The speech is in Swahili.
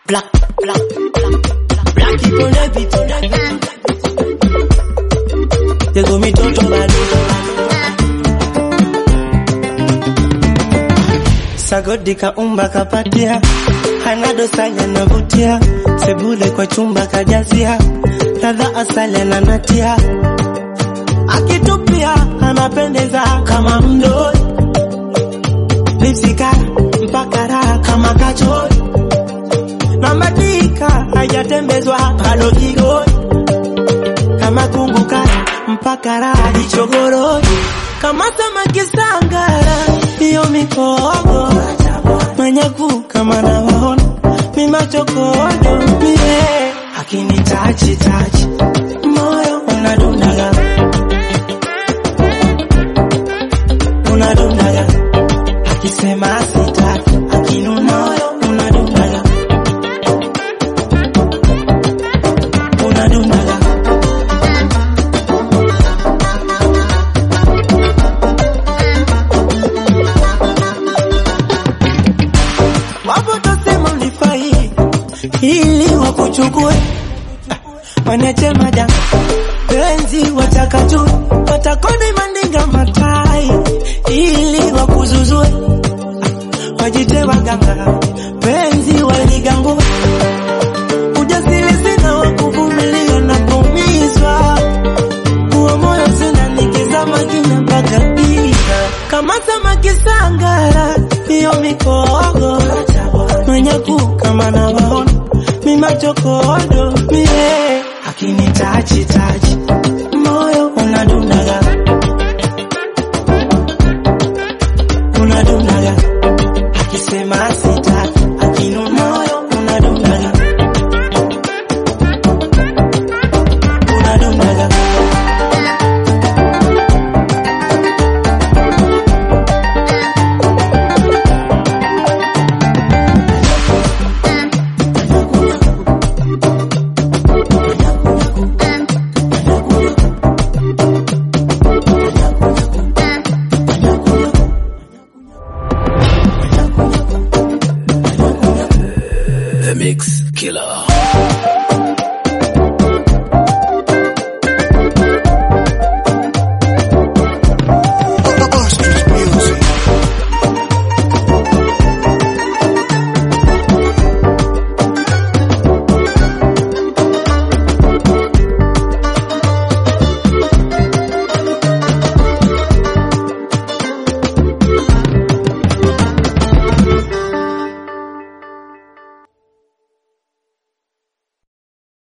Black, black, black, black people na vitu na vitu. Tego mitoto bado. Sagodi kaumba kapatia, hana dosanya navutia, sebule kwa chumba kajazia, ladha asali ananatia, akitupia anapendeza kama mdoi, lipsika mpaka raha kama kachori, na madika hajatembezwa halo kigoi, kama kunguka mpaka raha jichogoroi, kama samaki sangara, hiyo mikogo manyaku kama nawaona mimachokodo mie akini tachi tachi moyo unadundaga unadundaga akisema sitaki akinu moyo unadundaga unadundaga wapo tasema ulifai ili wakuchukue wanache maja penzi watakatu watakoni mandinga matai ili wakuzuzue wajite waganga penzi waligangu ujasiri sina wakuvumilia na kuumizwa huo moyo sina nikizama kina mpaka giza kama samaki sangara hiyo mikogo manyaku kama nawaona mimachokodo mie akini tachi tachi moyo unadundaga unadundaga akisema sitaki akinu moyo unadundaga unadundaga The Mix Killer.